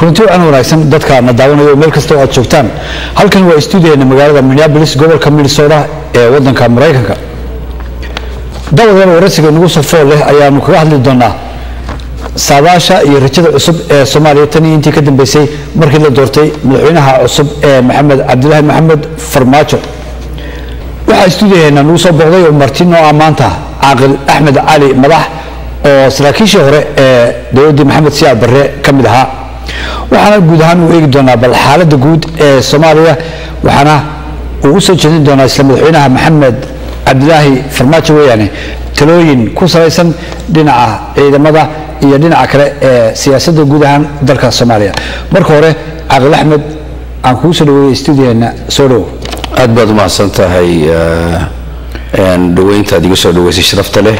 kulanti wacan wanaagsan dadka na daawanayo meel kasta oo aad joogtaan halkan waa stuudiyaena magaalada minneapolis gobolka minnesota ee wadanka maraykanka dabadeed waraysiga nagu soo fool leh ayaanu kaga hadli doonaa saadaasha iyo rajada cusub ee soomaaliya tan iyo intii ka dambeysay markii la doortay madaxweynaha cusub ee maxamed cabdilaahi maxamed farmaajo waxaa stuudiyaheena nagu soo booqday oo marti noo ah maanta caaqil axmed cali madax oo saraakiishii hore ee dowladdii maxamed siyaad barre ka mid ahaa waxaana guud ahaan uu eegi doonaa bal xaaladda guud ee soomaaliya waxaana uu u soo jeedin doonaa isla madaxweynaha maxamed cabdilaahi farmaajo weeyaane talooyin ku salaysan dhinaca ciidamada iyo dhinaca kale ee siyaasadda guud ahaan dalka soomaaliya marka hore caaqil axmed aan kugu soo dhaweeyey stuudiyaheena soo dhowo aad baad u mahadsan tahay dhaweyntaad iga soo dhaweysay sharafta leh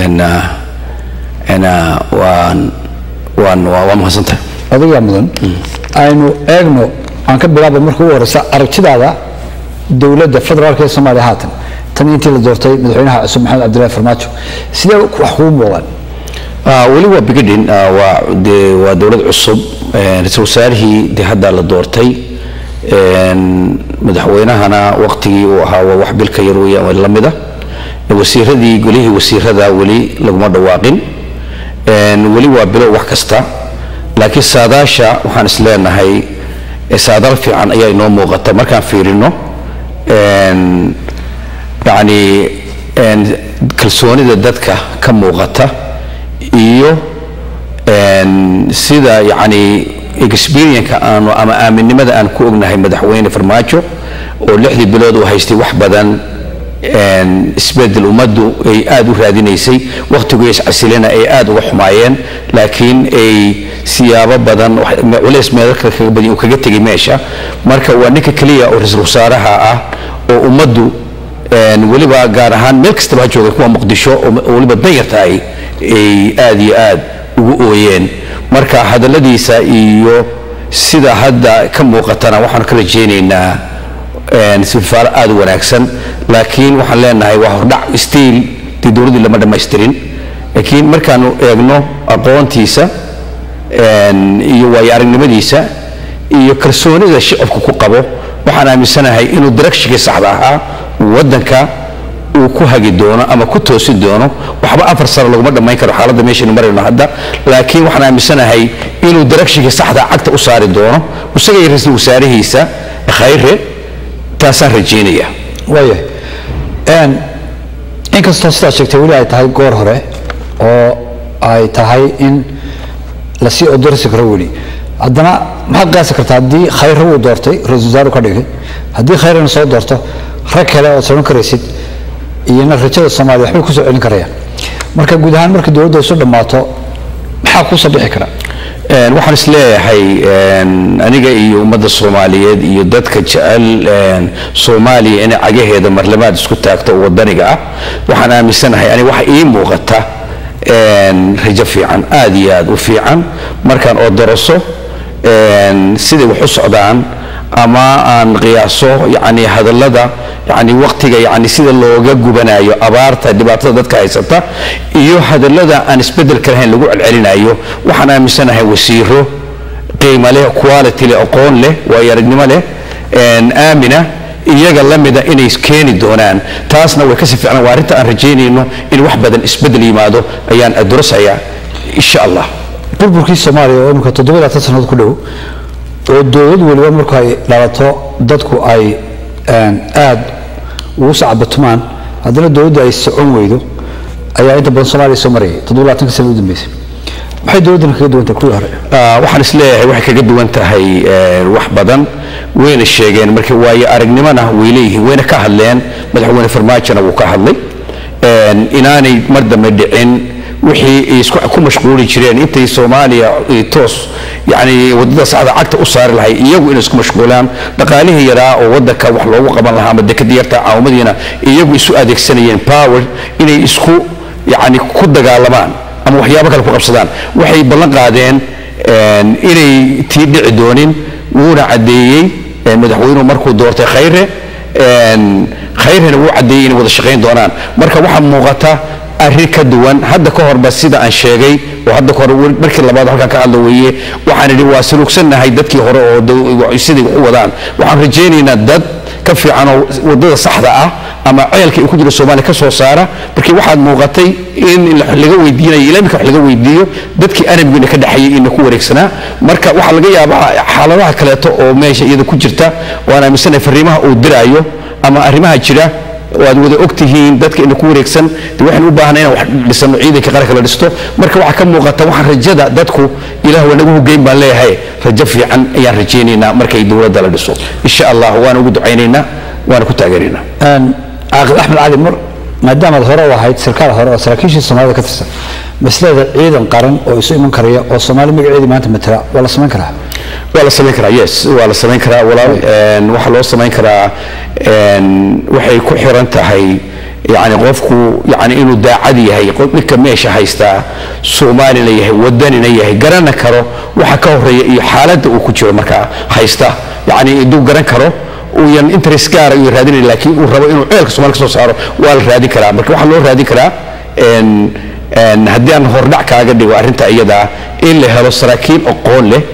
waan waan waa mahadsantahay adigaa mudan aynu eegno aan ka bilaaba marka ugu horeysa aragtidaada dowladda federaalk ee soomaaliya haatan tan intii la doortay madaxweynaha cusub maxamed cabdillahi farmaajo sidee wax kugu muuqdaan weli waa bigadhin waa de waa dowlad cusub ra-iisul wasaarihii de hadda la doortay madaxweynahana waqtigii uu ahaa waa wax bilka yar weeyaan la mida wasiiradii golihii wasiirada weli laguma dhawaaqin weli waa bilow wax kasta laakiin saadaasha waxaan is leenahay saadaal fiican ayaa inoo muuqata markaan fiirino yani kalsoonida dadka ka muuqata iyo sida yani experienka aanu ama aaminnimada aan ku ognahay madaxweyne farmaajo oo lixdii bilood uu haystay wax badan isbedel ummaddu ay aada u raadinaysay wakhtigu iscasilena ay aada uga xumaayeen laakiin ay siyaabo badan culays meelalka kaga badin uu kaga tegay meesha marka waa ninka keliya oo ra-iisul wasaaraha ah oo ummaddu weliba gaar ahaan meel kastaba ha jooga kuwa muqdisho oo weliba danyartahay ay aada iyo aad ugu ooyeen marka hadalladiisa iyo sida hadda ka muuqatana waxaanu ka rajaynaynaa sifaalo aada u wanaagsan laakiin waxaan leenahay waa hordhac stiil dee dowladdii lama dhammaystirin laakiin markaanu eegno aqoontiisa iyo waayo aragnimadiisa iyo kalsoonida shicibku ku qabo waxaan aaminsanahay inuu directionkii saxda ahaa waddanka uu ku hagi doono ama ku toosi doono waxba afar sano laguma dhammayn karo xaaladda meeshaynu marayno hadda laakiin waxaan aaminsanahay inuu directionkii saxda cagta u saari doono isaga iyo ra-iisul wasaarihiisa khayre taasaan rajaynaya waayahay inkastoo sidaad sheegtay weli ay tahay goor hore oo ay tahay in lasii odorsi karo weli haddana maxaad qiyaasi kartaa haddii khayre wuu doortay ra-isul wasaaru ka dhigay haddii khayrena soo doorto rag kale ood socon karaysid iyona rajada soomaaliya waxbay kusoo celin karayaan marka guud ahaan markii dowladda isu dhammaato maxaa kuusoo bixi kara waxaan is leeyahay aniga iyo ummadda soomaaliyeed iyo dadka jecel soomaaliya inay cagaheeda marlamaad isku taagto oo wadaniga ah waxaan aaminsanahay aniga waxa ii muuqata rajo fiican aad iyo aad u fiican markaan oo daraso siday wax u socdaan ama aan qiyaaso yani hadallada yani waqtiga yani sida looga gubanayo abaarta dhibaatada dadka haysata iyo hadallada aan isbedelka lahayn lagu celcelinayo waxaan aaminsanahay wasiiro qiimo leh quality leh aqoon leh waayo aragnimo leh aamina iyaga la mida inay keeni doonaan taasna way kasii fiicnaan waa arrinta aan rajaynayno in wax badan isbedel yimaado ayaan adurasayaa insha allah burburkii soomaaliya oo imika toddobaatan sannadood ku dhow oo dowlad weliba marku ay dhalato dadku ay aad ugu sacabatumaan haddana dowladda ay socon weydo ayaa inta badan soomaaliya soo marayay toddobaatanka sana u dambeysay maxay dowladdan kaga duwan tahay kuwii hore waxaan is leeyahay waxay kaga duwan tahay wax badan wayna sheegeen marka waayo aragnimona way leeyihiin wayna ka hadleen madaxweyne farmaajona wuu ka hadlay inaanay mar dambe dhicin wixii ay isku ku mashquuli jireen intay soomaaliya toos yani wadada saxda cagta u saari lahay iyagu inay isku mashquulaan dhaqaalihii yaraa oo wadanka wax loogu qaban lahaa ama dekada yarta caawamadiina iyagu isu adeegsanayeen power inay isku yani ku dagaalamaan ama waxyaabo kale ku qabsadaan waxay ballan qaadeen inay tii dhici doonin wuuna caddeeyey madaxweynuhu markuu doortay khayre khayrena wuu caddeeyey inay wada shaqayn doonaan marka waxaa muuqata arrin ka duwan hadda ka horba sida aan sheegay oo hadda ka hor weli- markii labaad halkan ka hadla weeye waxaan idhi waa sulugsannahay dadkii hore oo daw- siday wax u wadaan waxaan rajaynaynaa dad ka fiican oo wadada saxda ah ama ceelka uu ku jiro soomaaliya ka soo saara markii waxaad muuqatay in la- laga weydiinayo ilaa imika wax laga weydiiyo dadkii arabigina ka dhexeeyey ina ku wareegsanaa marka waxaa laga yaabaa xaaladaha kaleeto oo meesha iyada ku jirta waan aaminsanahay fariimaha uu diraayo ama arrimaha jira waad wada ogtihiin dadka ina ku wareegsan de waxaan u baahnay inaan wax dhisano ciidanka qaranka la dhisto marka waxaa ka muuqata waxaan rajada dadku ilaah waa nagu hogeyn baan leeyahay rajo fiican ayaan rajaynaynaa markay dowladda la dhiso insha allah waan ugu ducaynaynaa waana ku taageeraynaa caaqil axmed cali mar maadaamaad hore u ahayd sarkaal hore oo saraakiishii soomaalida ka tirsan maslada ciidan qaran oo isu iman karaya oo soomaali magaceedii maanta matala waa la samayn karaa waa la samayn karaa yes waa la samayn karaa walaal Een, waxaa loo samayn karaa een, waxay ku xiran tahay yani qofku yani inuu daacad yahay qof- ninka meesha haystaa soomaalina yahay wadanina yahay garana karo waxa ka horeeya iyo xaaladda uu ku jiro markaa haysta yani iduu garan karo uuyan interest gaara iyo raadinayn laakiin uu rabo inuu ceelka soomaali ka soo saaro waa la raadin karaa marka waxaa loo raadin karaa een, een, haddii aan hordhac kaaga dhigo arrinta iyada in la helo saraakiil aqoon leh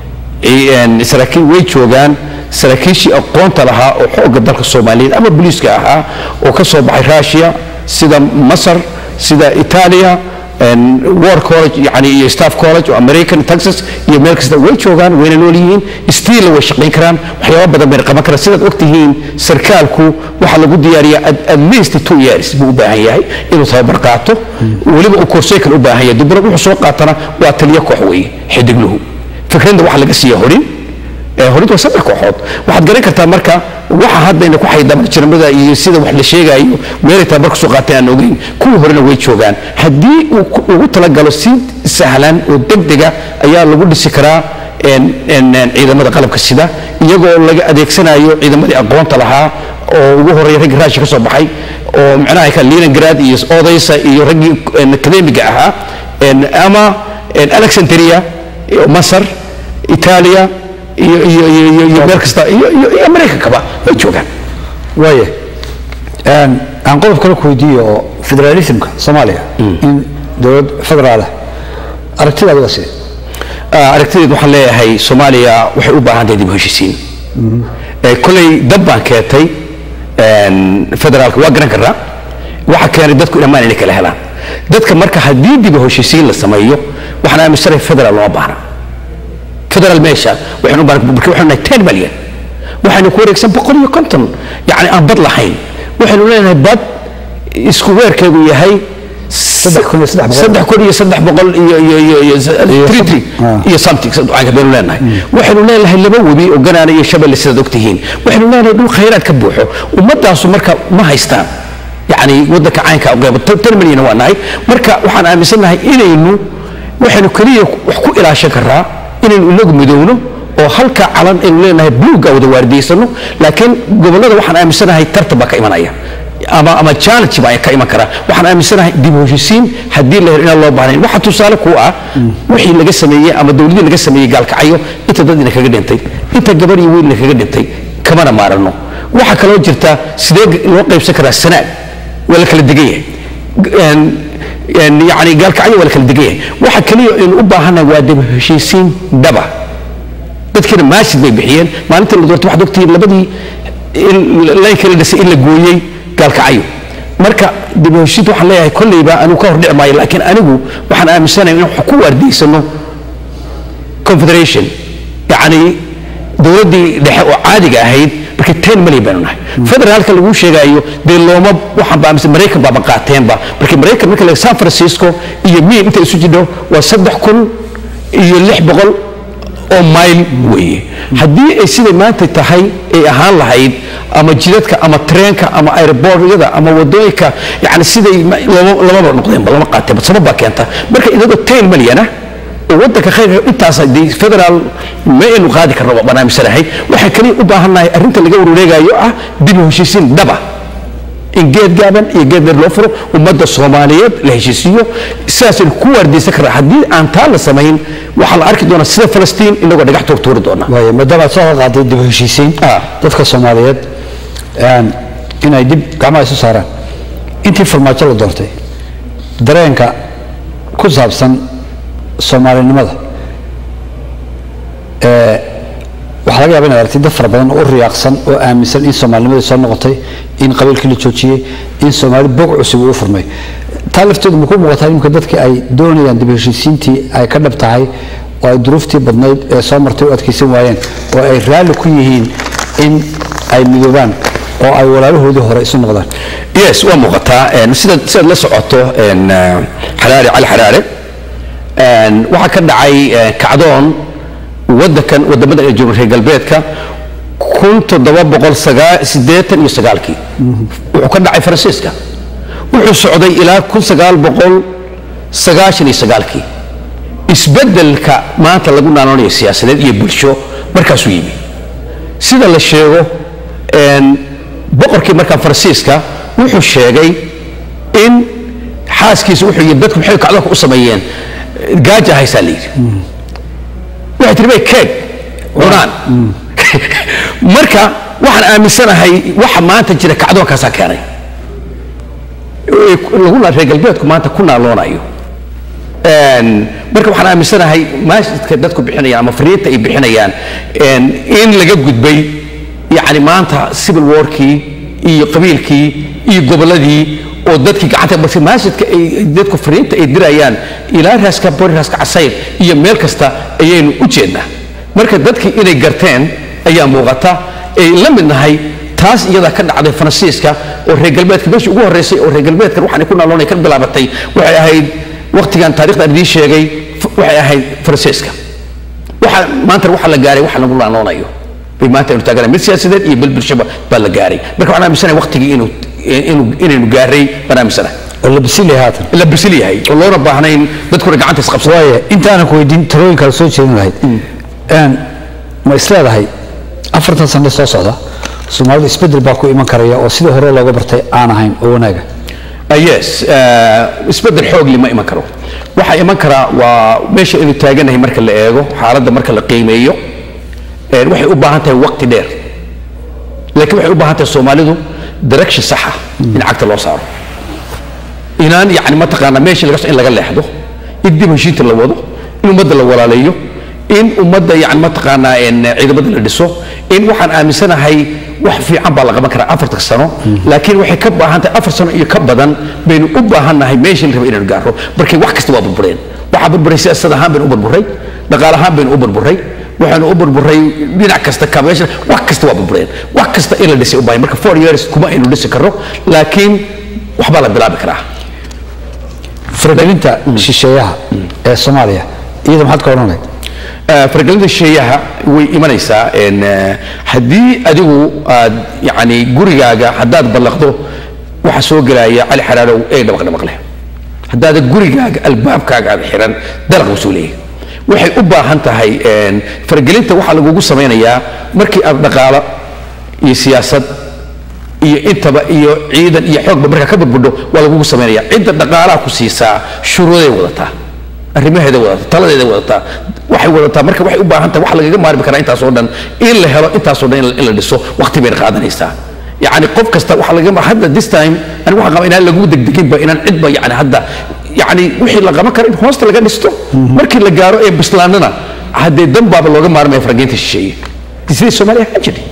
Een, saraakiil way joogaan saraakiishii aqoonta lahaa oo xoogga dalka soomaaliyeed ama booliiska ahaa oo ka soo baxay russia sida masar sida italia een, war college yani iyo staff college oo american texas iyo meel kasta way joogaan wayna nool yihiin stiilla way shaqayn karaan waxyaaba badan bayna qaban karaan sidaad ogtihiin sarkaalku waxaa lagu diyaariyaa at, at least two years buu u baahan yahay inuu tababar qaato weliba uu korseykan u baahan yahay dibna wuxuu soo qaatana waa taliyo koox weeye xidigluhu fikradda waxaa laga siiya horin ee horintu waa saddex kooxood waxaad garan kartaa marka waxa haddayna ku xaydama jirmada iyo sida wax la sheegayo meelay tababar kusoo qaateen aan ogeyn kuwii horena way joogaan haddii uu ku- ugu talagalo si sahlan oo degdega ayaa lagu dhisi karaa een- een- een ciidamada qalabka sida iyagoo laga adeegsanayo ciidamadii aqoonta lahaa oo ugu horeeya raggii raashi ka soo baxay oo micnaha ka leningrad iyo odaysa iyo raggii een, akademiga ahaa een, ama een, alexandria iyo masar itaaliya iyo iyo iyo iyo iyo meel kasta iyo iyo iyo maraykankaba way joogaan waaye Een, aan qodob kale ku weydiiyo oo federalismka soomaaliya in dowlad federaal ah aragtidaada waa sidee Ah, aragtideed waxaan leeyahay soomaaliya waxay u baahan tahay dib u heshiisiin Eh, kolay dab baan keentay een, federaalka waa garan karnaa waxa keenay dadku dhammaan inay kala helaan dadka marka haddii dib u heshiisiin la sameeyo waxaan aaminsanahay federaal looma baahna federal meesha waxaynu u baahan marka waxaynu nahay 10 malyan waxaynu ku wareegsan boqol iyo konton yacni aan bad lahayn waxaynu leenahay bad isku weerkeedu yahay Saddex kun iyo saddex boqol. saddex kun iyo saddex boqol iyo iyo iyo iyo three three Ah. iyo something ducaanka baynu leenahay waxaynu leenahay laba webi oo ganaana iyo shabelle sidaad ogtihiin waxaynu leenahay dhul khayraad ka buuxo ummadaasu marka ma haystaan yacni waddanka caynka u qeybo tan milyan waa nahay marka waxaan aaminsanahay inaynu waxaynu keliya wax ku ilaashan karaa inaynu inagu midoowno oo halka calan aynu leenahay buluugga wada waardiyeysano laakiin gobollada waxaan aaminsanahay tartan baa ka imanaya ama ama challenge baa ka iman karaa waxaan aaminsanahay dib u heshiisiin haddii la helo inaan loo baahnayn waxa tusaale ku ah wixii laga sameeyey ama dowladii laga sameeyey gaalkacyo inta dadina kaga dhintay inta gabar iyo wiilna kaga dhintay kamana maarano waxaa kaloo jirta sidee loo qaybsan karaa sanaad waa la kala degan yahay Een- een yacni gaalkacyo waa la kala degan yahay waxa kaliya aynu u baahannahay waa dib u heshiisiin dhaba dadkiina maashid bay bixiyeen maalintii la doortay waxaad ogtihiin labadii in laynka la dhisay in la gooyey gaalkacyo marka dib u heshiid waxaan leeyahay kolleyba anigu ka hor dhici maayo laakiin anigu waxaan aaminsanahay in wax ku waardiysano confederation yacni dowladdii dhexe oo caadiga ahayd marka ten milyan baynu nahay federaalka lagu sheegayo dee looma waxaan ba aaminsan maraykan baaba qaateenba marka maraykan marka la san francisco iyo miin inta isu jidho waa saddex kun iyo lix boqol oo mayl weeye haddii ay siday maanta tahay ay ahaan lahayd ama jidadka ama treenka ama airbortyada ama wadooyinka yani siday ma- looma- lamaba noqdeenba lama qaateenba sabab baa keenta marka idagoo ten milyan ah oo waddanka khayrka intaas dee federaal ma aynu qaadi karno waa barnaamijsanahay waxaan kaliya u baahannahay arrinta laga wareegayo ah dib u heshiisiin dhaba in geed gaaban iyo geed dheer loo furo ummadda soomaaliyeed la heshiisiiyo sidaasaynu ku waardiyeysan karnaa haddii aan taa la samayn waxaa la arki doonaa sida falastiin inagoo dhagax toog tuuri doona waaye maadaama aad soo qaaday dib u heshiisiin Ah. dadka soomaaliyeed een, inay dib gacmaha isu saaraan intii farmaajo la doortay dareenka ku saabsan soomaalinimada ee waxaa laga yaaba inaad aragtid dad fara badan oo u riyaaqsan oo aaminsan in soomaalinimadii soo noqotay in qabiilkii la joojiyey in soomaali bog cusub uu u furmay taa lafteedu ma ku muuqataa imika dadkii ay doonayaan dib heshiisiintii ay ka dhab tahay oo ay duruuftii badnayd ee soo martay u adkaysan waayeen oo ay raalli ku yihiin in ay midoobaan oo ay walaalahoodii hore isu noqdaan yes waa muuqataa een, sidaad sidaad la socoto een, eh, xaraare cali xaraare een, waxaa ka dhacay eh, kacdoon wadankan wadamada ee jooga reer galbeedka kun toddoba boqol sagaa- siddeetan iyo sagaalkii wuxuu ka dhacay faransiiska wuxuu socday ilaa kun sagaal boqol sagaashan iyo sagaalkii isbeddelka maanta lagu naanoonayo siyaasadeed iyo bulsho markaasuu yimi sida la sheego een, boqorkii markaa faransiiska wuxuu sheegay in xaaskiisa wuxuu yidhi dadku maxay kacdoonka u sameeyeen gaaja haysaa la yidhi waxay tihi bay keeg cunaan marka waxaan aaminsanahay waxa maanta jira kacdoonkaasaa keenay Ee, lagu na- reer galbeedku maanta ku naaloonayo Een, marka waxaan aaminsanahay maasjidka dadku bixinayaan ama fariinta ay bixinayaan een, in laga gudbay yani maanta civil warkii iyo qabiilkii iyo gobolladii oo dadkii gacanta balse maasjidka ay dadku fariinta ay dirayaan ilaa raaska bori raaska casayr iyo meel kasta ayaynu u jeednaa marka dadkii inay garteen ayaa muuqata ay la mid nahay taas iyada ka dhacday faransiiska oo reer galbeedka meeshii ugu horreysay oo reer galbeedkan waxaan ku naaloonay ka bilaabatay waxay ahayd waqtigan taarikhda aan idiin sheegay f- waxay ahayd faransiiska waxa maanta waxa la gaaray waxa lagu naanoonayo bay maanta aynu taaganahay mid siyaasadeed iyo bil bulshaba baa la gaaray marka waxaan aaminsanahay waqtigii inuu inuu inaynu gaaray baan aaminsanahay oo la bisilay haatan la bisil yahay oo loona baahnayn dadkuna gacanta isqabsada waaye intaanan ku weydiin talooyin kale soo jeedin lahayd Een, ma isleedahay afartan sano soo socda soomaalida isbedel baa ku iman karaya oo sidii hore looga bartay aan ahayn oo wanaaga Uh, yes uh, isbedel xoog lima iman karo waxaa iman karaa waa meesha aynu taaganahay marka la eego xaaladda marka la qiimeeyo een, waxay u baahan tahay waqti dheer laakiin waxay u baahan tahay soomaalidu direction saxa in cagta loo saaro inaan yani mataqaana meesha laga so in laga leexdo in dib heshiinta la wado in ummadda la walaaleeyo in ummadda yani mataqaanaa een, ciidamada la dhiso in waxaan aaminsanahay wax fiican baa la qaban karaa afarta sano laakiin waxay ka baahan tahay afar sano iyo ka badan baynu u baahannahay meeshii la raba inaynu gaaro markay wax kasta waa burbureen waxaa burburay siyaasad ahaan baynu u burburay dhaqaale ahaan baynu u burburay waxaynu u burburay dhinac kasta kabeesha wax kasta waa burbureen wax kasta in la dhisay u baahan marka four years kuma aynu dhisi karno laakiin waxbaa la bilaabi karaa faragelinta shisheeyaha ee soomaaliya iyada maxaad ka odhan lahayd Eh, faragelinta shisheeyaha way imanaysaa een, eh, haddii adigu aad yani gurigaaga haddaad ballaqdo waxa soo gelaya cali xaraarow ee dhabaq dhabaq leh haddaada gurigaaga albaabkaaga aad xiran dalaq buu soo leeyahay waxay u baahan tahay een, faragelinta waxaa lagugu samaynayaa markii aad dhaqaalo iyo siyaasad iyo intaba iyo ciidan iyo xoogba markaa ka burbudho waa lagugu samaynaya cidda dhaqaalaha ku siisaa shuruuday wadataa arrimaheeda wadataa taladeeda wadataa waxay wadataa marka waxay u baahan tahay wax lagaga maarmi karaa intaasoo dhan in la helo intaasoo dhan in la- in la dhiso waqti bayna qaadanaysaa yacni qof kasta waxa laga hadda this time aniga waxaan qabaa inaan lagu degdeginba inaan cidba yani hadda yani wixii la qaban karo in hoosta laga dhisto markii la gaaro ee bislaanana haddee dan baaba looga maarmaya farageynta shisheeye sidii soomaaliya ahaan jirtay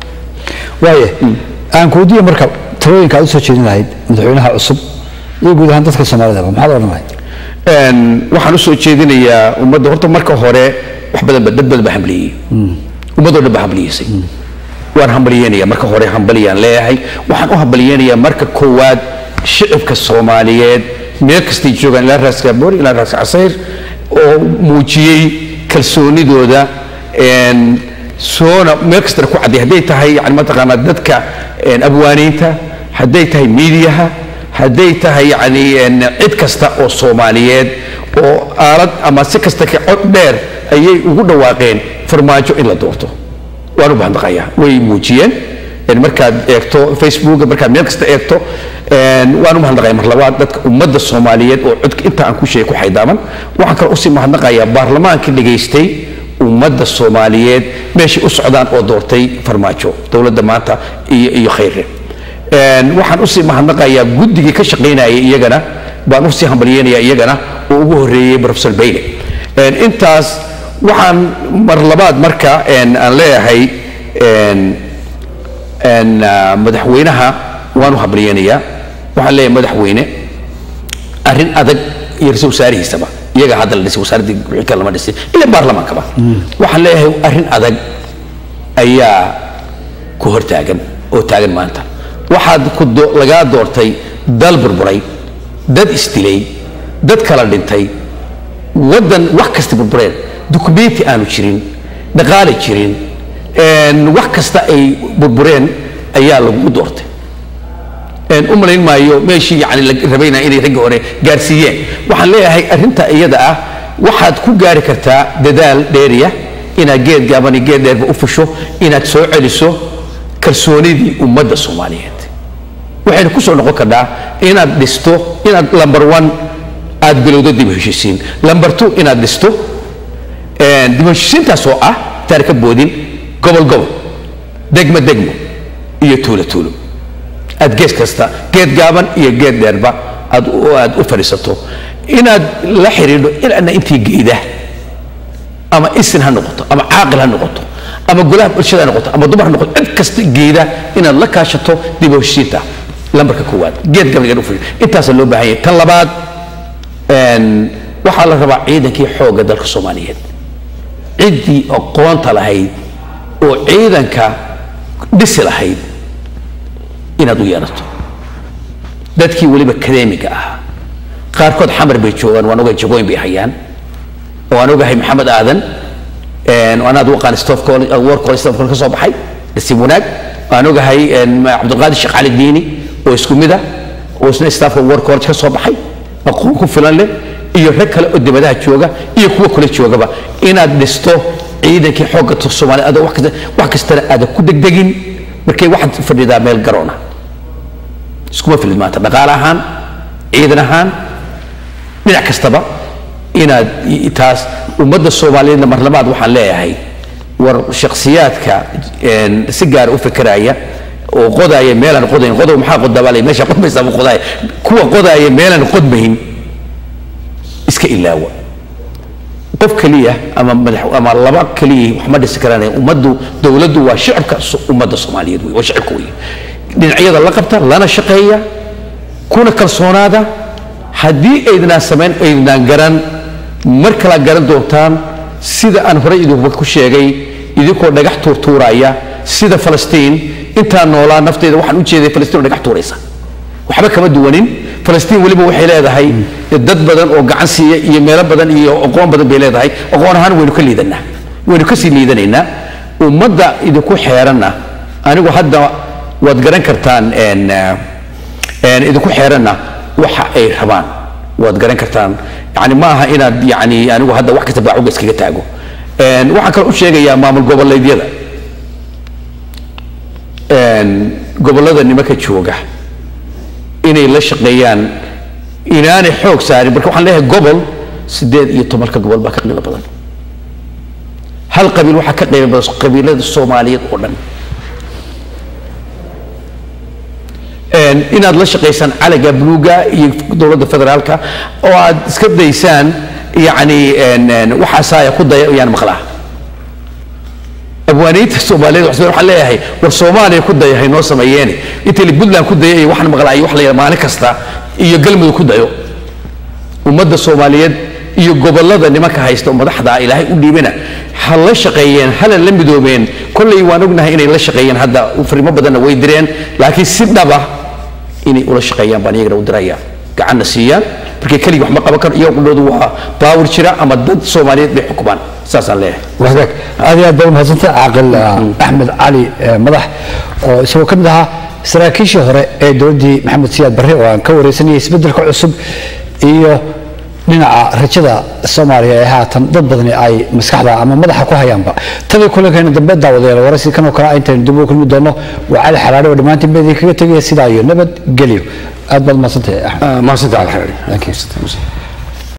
waaye aan kuweydiiyo marka talooyinka aad u soo jeedin lahayd madaxweynaha cusub iyo guud ahaan dadka soomaalidaba maxaad odhan lahayd Een, waxaan usoo jeedinayaa ummadda horta marka hore wax badan ba dad badan baa hambaliyey ummadoo dhan baa hambaliyeysa waan hambalyeynaya marka hore hambaliyaan leeyahay waxaan u hambalyeynayaa marka koowaad shicibka soomaaliyeed meel kastay joogaan ilaa raaska boori ilaa raaska casayr oo muujiyey kalsoonidooda een, soona meel kastana ku cadday hadday tahay yani mataqaanaa dadka een, abwaaniinta hadday tahay miidiyaha hadday tahay yani een, cid kasta oo soomaaliyeed oo aalad ama si kasta ka cod dheer ayay ugu dhawaaqeen farmaajo in la doorto waan u bahndaqayaa way muujiyeen een, markaad eegto facebook markaad meel kasta eegto een, waan u mahadnaqaya mar labaad dadka ummadda soomaaliyeed oo codka inta aan ku sheegay ku xaydaaman waxaan kale usii mahadnaqayaa baarlamaankii dhegaystay ummadda soomaaliyeed meeshay u socdaan oo doortay farmaajo dowladda maanta iyo iyo khayre Een, waxaan usii mahadnaqayaa guddigii ka shaqaynayay iyagana baan usii hambalyeynaya iyagana oo ugu horreeyey professor bayle Een, intaas waxaan mar labaad marka een, aan leeyahay een, een, ah, madaxweynaha waan u hambalyeynayaa waxaan leeyahay madaxweyne arrin adag iyo ra-iisul wasaarihiisaba iyaga hadda la dhisay wasaaradii wixii kale lama dhisin ila baarlamaankaba waxaan leeyahay arrin adag ayaa ku hortaagan oo taagan maanta waxaad ku do- lagaa doortay dal burburay dad isdilay dad kala dhintay waddan wax kasta burbureen dukumenti aanu jirin dhaqaale jirin een, wax kasta ay burbureen ayaa lagu doortay een, u malayn maayo meeshii yani la rabayna inay ragga hore gaarsiiyeen waxaan leeyahay arrinta iyada ah waxaad ku gaari kartaa dadaal dheeriya inaad geed gaaban iyo geed dheerba u fusho inaad soo celiso kalsoonidii ummadda soomaaliyeed waxayna ku soo noqon kartaa inaad dhisto inaad lamber one aad bilowdo dib u heshiisiin lamber two inaad dhisto een, dib u heshiisiintaas oo ah intaan ka boodin gobol gobol degmo degmo iyo tuulo tuulo aad gees kasta geed gaaban iyo geed dheerba aad u- aad u fadhiisato inaad la xidhiidho ilaana intii geeda ama isin ha noqoto ama caaqil ha noqoto ama golaha bulshada ha noqoto ama dumar ha noqoto cid kasta geeda inaad la kaashato dib u heshiisiinta lambarka koowaad geed gaban u fadhiyo intaasaa loo baahan yahay tan labaad een, waxaa la rabaa ciidankii xoogga dalka soomaaliyeed ciddii aqoonta lahayd oo ciidanka dhisi lahayd inaad u yeelato dadkii weliba akademiga ahaa qaarkood xamar bay joogaan waan ogahay jagooyin bay hayaan oo aan ogahay maxamed aadan een, oo anaad u aqaan staff college uh, work college staff college ka soo baxay nasiib wanaag waan ogahay een, cabdulqaadir sheekh cali diini oo isku mid ah oo isna staffka work college ka soo baxay aqoon ku filan leh iyo rag kale oo dibadaha jooga iyo kuwa kale joogaba inaad dhisto ciidankii xoogga tu- soomaaliya adoo wax kasta wax kastana aadan ku degdegin markay waxaad fadhidaa meel garoona iskuma filid maanta dhaqaale ahaan ciidan ahaan dhinac kastaba inaad i- taas ummadda soomaaliyeedna mar labaad waxaan leeyahay war shakhsiyaadka een, si gaara u fikiraya oo qodaaya meelaan qodayn qodow maxaa qodabaalay meesha qodmaysaa buu qodaaya kuwa qodaaya meelaan qodmayn iska ilaawa qof keliya ama madax ama laba keliya wax ma dhisi karaan ummaddu dowladdu waa shicibka so- ummadda soomaaliyeed wey waa shicibka wey dhinacyada la qabta lana shaqeeya kuna kalsoonaada haddii aydnaan samayn aydnaan garan mar kala garan doontaan sida aan horey idinkuba ku sheegay idinkoo dhagax tuurtuuraya sida falastiin intaan noolaa nafteeda waxaan u jeeday falastiin oo dhagax tuuraysa waxba kama duwanin falastiin weliba waxay leedahay dad badan oo gacan siiya iyo meelo badan iyo aqoon badan bay leedahay aqoon ahaan waynu ka liidanaa waynu ka sii liidanaynaa ummadda idinku xeeranna anigu hadda waad garan kartaan een, eh, een, idinku xeeranna waxa ay rabaan waad garan kartaan yani ma aha inaad yani anigu hadda wax kasta baacuga iskaga taago Een, waxaan kale u sheegayaa maamul goboleedyada een, gobollada nimanka jooga inay la shaqeeyaan inaanay xoog saarin marka waxaan leeyahay gobol sideed iyo tobanka gobol baa ka qiimo badan hal qabiil waxaa ka qiimo badan qabiilada soomaaliyeed oo dhan Een, inaad la shaqaysaan calaga buluuga iyo dowladda federaalka oo aad iska daysaan yani een, een, waxaasaaya ku daya yaan maqlaa abwaaniinta soomaaliyeed waxaan waxaan leeyahay war soomaaliya ku daya haynoo sameeyeene inta la puntland ku daya iyo waxaan maqlaa iyo wax la yidhaha maalin kasta iyo galmudug ku dayo ummadda soomaaliyeed iyo gobollada nimanka haysta oo madaxda ilaahay u dhiibana ha la shaqeeyeen hala la midoobeen kolley waan ognahay inay la shaqeeyeen hadda farimo badanna way direen laakiin si dhaba inay ula shaqeeyaan baan iyagana u diraya gacanna siiyaan markay keligii wax ma qaban karo iyaga qudhoodu waa baawir jira ama dad soomaaliyeed bay xukumaan saasaan leeyahay wagaag aad iyo aad baa umahadsantay caaqil ah, axmed cali eh, madax oo isagoo ka mid ahaa saraakiishii hore ee dowladdii maxamed siyaad barre oo aan ka wareysanayay isbeddelka cusub iyo dhinaca rajada soomaaliya ee haatan dad badani ay maskaxda ama madaxa ku hayaanba tadii kulankeena dambe daawadayaal waraysi kan oo kale intaynu dib ugu kulmi doono waa cali xalaale oo dhammaantiin baa idinkaga tegaya sidaa iyo nabad gelyo aad baad umahadsantay axmed mahadsantahay alxaari Thank you.